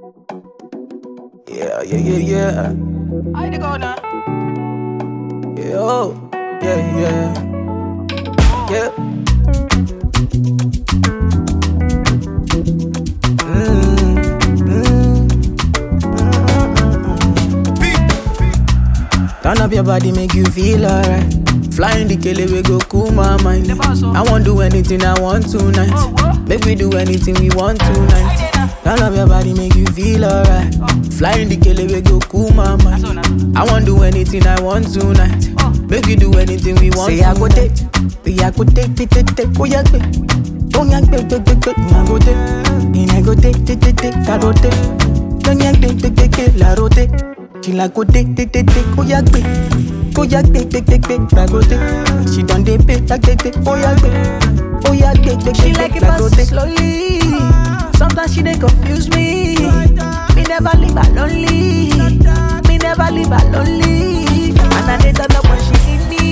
Yeah, yeah, yeah, yeah. I the go now. Yeah, oh, yeah, yeah. Yeah. Mm, mm, mm. Turn up your body, make you feel alright. Flying the kele, we go cool my mind. The boss, oh. I won't do anything I want tonight. Oh, what? Make we do anything we want I tonight. did now. Turn up your body, make you feel alright. Flying the kele, we go cool my mind. So now. I won't do anything I want tonight. Oh. Make you do anything we want. Say I go tonight. take, I go take, take, take, take, oh yeah, take, oh yeah, take, take, take, take, I go take, and I go take, take, take, take, I go take, don't yeah, take, take, take, take, I go take, she like go take, take, take, take, oh yeah, take, oh yeah, take, take, take, take, I go take, she done dey pay, take, take, take, oh yeah, take, oh yeah, take, take, She take, like take, it I go fast take. slowly. Sometimes she dey confuse me. Me never leave her lonely. Me never leave her lonely. And I dey turn up when she need me.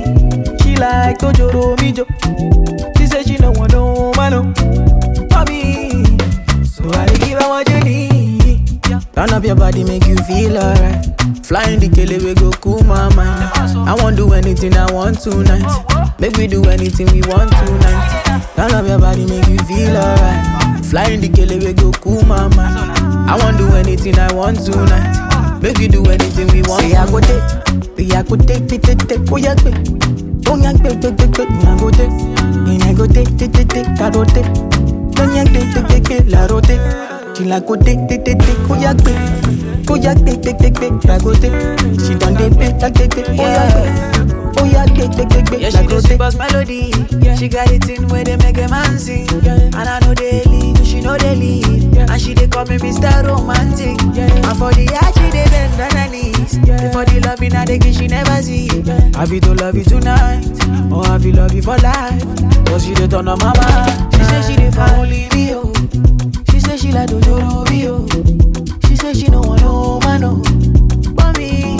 She like Tojoro Mijo. She say she no want no man oh, for me. So I dey give her what you need. Turn up your body, make you feel alright. Flying the kele, we go cool my mind. I won't do anything I want tonight. Make we do anything we want tonight. Turn up your body, make you feel alright. Flying the kele, we go cool my mind. I won't do anything I want tonight. Make we do anything we want. Say I go take, say I go take, take, take, take, oh yeah, take, oh yeah, take, take, take, take, I go take, and I go take, take, take, take, I go take, don't yeah, take, take, take, take, I go take, she like go take, take, take, take, oh yeah, take, oh yeah, take, take, take, take, I go take, she done dey pay, take, take, take, oh yeah, take, oh yeah, take, take, take, Yeah, take, she I the go take. sweetest melody. She got it in where they make a man sing. And I know they leave, she know they leave. And she they call me Mr. Romantic. And for the art, she they bend on her knees. For the love in her, they give she never see. Have you to love you tonight, or have you love you for life? Cause she the turn on my mind. She say she dey for only me, oh. She say she like Dojoro me, oh. She say she no want no man, oh. But me,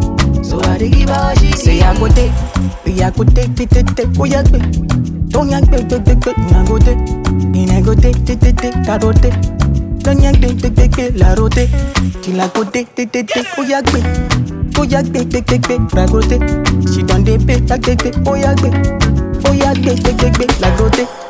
so I dey give her what she Say I go take, say I go take, take, take, take, oh yeah, take, don't yeah, take, take, take, take, I go take, and I go take, take, take, take, I go take, don't yeah, take, take, take, take, I go take, she like go take, take, take, take, oh yeah, take, oh yeah, take, take, take, take, I go take, she done dey pay, take, take, take, oh yeah, take, oh yeah, take, take, take, take, I go take.